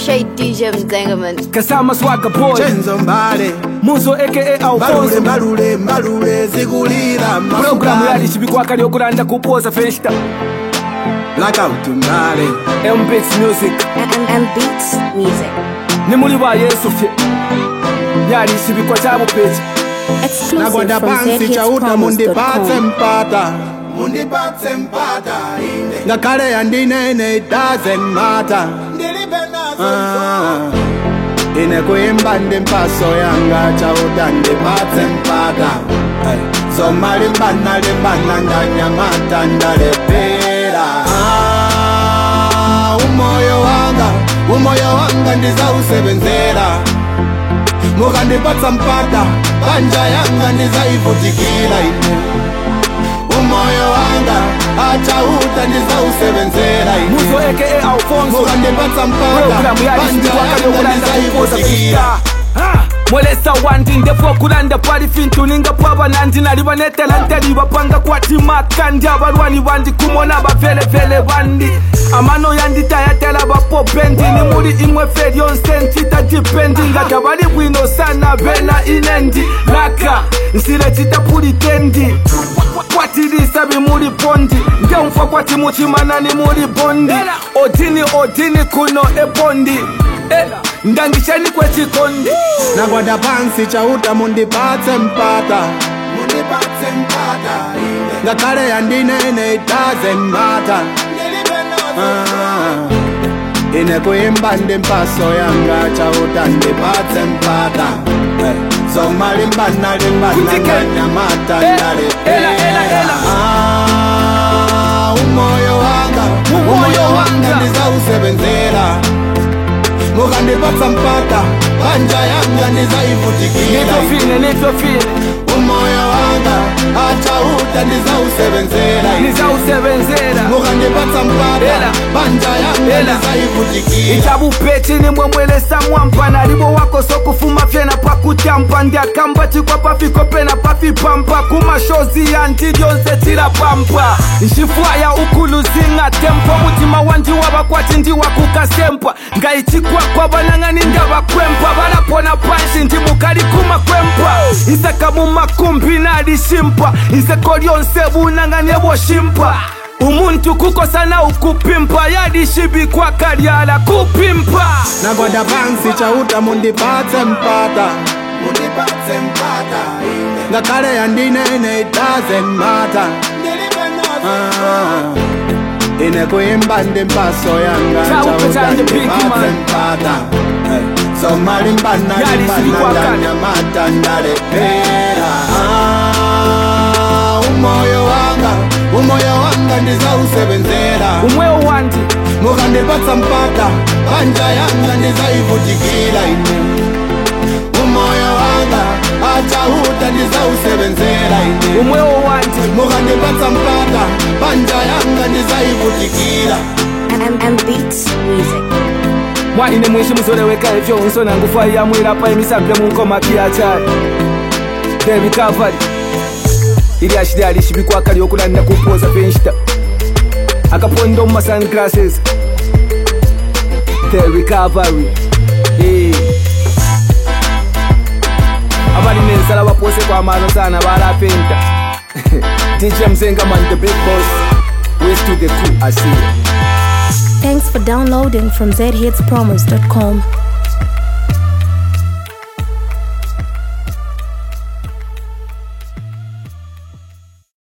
Appreciate DJ Mzengaman. Kasama Swagga Boy chenzo mbale Muzo aka mbalule Alfonso mbalule mbalule zikulira Programu yali chibikwa yokulanda kupoza festa blackout mbale M-Beats Music And, and beats music. ni muli ba Yesu fye yali chibikwa cha bupechi Exclusive nagwada from pansi chauta mundipatse zhitspromos.com. mpata mundipatse mpata ine ngakhale yandinene it doesn't matter Ah, ine kuimba ndi mpaso yanga chauta ndipatse mpata Ay, zoma limbana limbana ndanyamata ndalepera Ah, umoyo wanga umoyo wanga ndizausebenzera mukandipatsa mpata panja yanga ndizaivutikira ine umoyo wanga achauta ndizausebenzera Muzo ine aka Alfonso mukandipatsa mpata Programu yali panja chibikwa yanga yokulanda kupoza ndizaivutikira festa Ha! mwelesa wandi ndefu okulanda pali fintu ninga pwabanandi nali banetela nteli bapanga kwati makandi abalwani bandi kumona bavelevele bandi amano yanditayatela bapopendi ni muli imwe fe lyonse ncita dipendi nga tabali bwino sana bena inendi laka nsile citapulitendi kwatilisa bimuli pondi ngemfa kwati muchimanani muli bondi odini odini kuno ebondi Eh, ndangishani kwechikondi nagwada pansi chauta mundipatse mpata mundipatse mpata ine ngakhale yandinene it doesn't matter Ah, ine kuimba ndi mpaso yanga chauta ndipatse mpata Eh, zoma limbana limbana Kutike. ndanyamata Eh, ndalepera ela, ela, ela. Ah, umoyo wanga Umoyo umoyo wanga wanga. ndizausebenzera mukandipatsa mpata panja yanga ndizaivutikira nivyofine nivyofine umoyo wanga achauta ndizausebenzera nizausebenzera mukandipatsa mpata Ela. panja yanga Ela. ndizaivutikira ichabupeti nimwemwelesa mwampa nalibo wako sokufuma fyena pakutyampa ndiakamba cikwa pafiko pena pafipampa kumashozi yanti lyonse tilapampa nxifwaya ukuluzinga tempo mutima wandi wavakwati ndiwakukasempa ngayichikwakwa vanang'ani ndavakwempa valapona panshi ndimukali kumakwempa isaka mumakumbi nalishimpa iseko lyonse vunang'ani evoshimpa umuntu kukosana ukupimpa yadishibikwa kalyala kupimpa nagwada pansi chauta mundipatse mpata mundipatse mpata ngakhale yandinene it doesn't matter Ah, ine kuimba ndi mpaso yanga Chauta chauta chanje big ndipatse man. mpata Eh, zoma limbana Yali limbana silikwakala. ndanyamata ndalepera Ah, umoyo wanga umoyo wanga ndizausebenzera umwewo wandi mukandipatsa mpata panja yanga ndizaivutikira ine umoyo wanga achauta ndizausebenzera ine umwewo wandi mukandipatsa mpata panja yanga ndizaivutikira And, and beats music. mwaine mwishi muzoleweka ivyo unsona ngufa yamwilapa emisambile munkoma piyachali the recovery ili ashili alishibikwa kali okulandira kupoza penshita akaponda mu sunglasses the recovery Eh. abalina ensala bapose kwamazo sana balapenta dj mzengaman the big boss west to the crew asiya Thanks for downloading from zhitspromos.com.